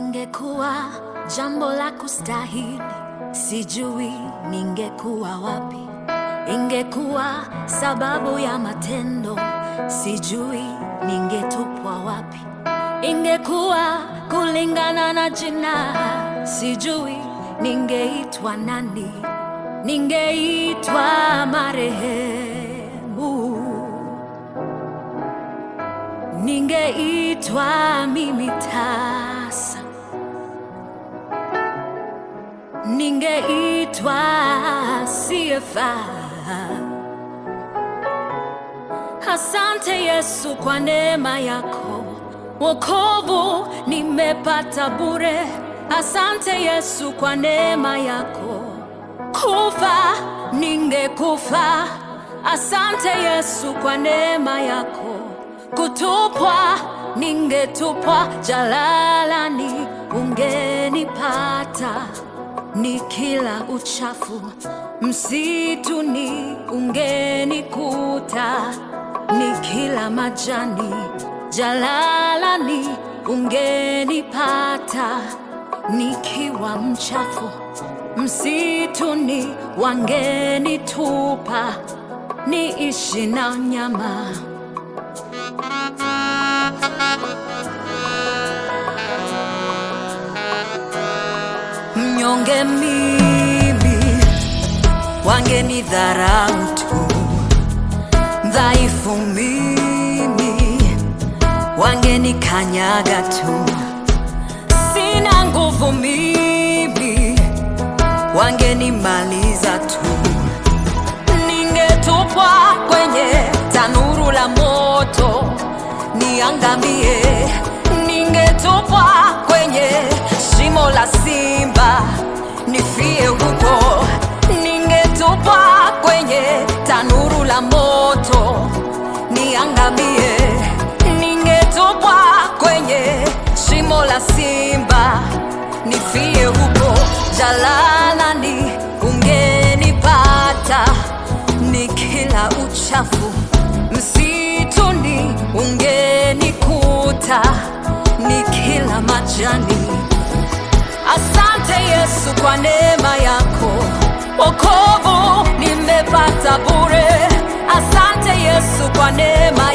Lisingekuwa jambo la kustahili, sijui ningekuwa wapi. Ingekuwa sababu ya matendo, sijui ningetupwa wapi. Ingekuwa kulingana na jina, sijui ningeitwa nani. Ningeitwa marehemu, ningeitwa mimi tasa, ningeitwa siyefaa. Asante Yesu kwa neema yako, wokovu nimepata bure. Asante Yesu kwa neema yako, kufa ningekufa. Asante Yesu kwa neema yako, kutupwa ningetupwa jalalani, ungenipata nikila uchafu msituni, ungenikuta nikila majani jalalani, ungenipata nikiwa mchafu msituni, wangenitupa niishi na nyama. Mnyonge mimi, wangenidharau tu. Dhaifu mimi, wangenikanyaga tu. Sina nguvu mimi, wangenimaliza tu. Ningetupwa kwenye tanuru la moto niangamie, ningetupwa kwenye shimo la simba nifie huko, ningetupwa kwenye tanuru la moto niangamie, ningetupwa kwenye shimo la simba nifie huko, jalalani ungenipata nikila uchafu msituni ungenikuta nikila majani. Asante Yesu kwa neema yako, wokovu nimepata bure. Asante Yesu kwa neema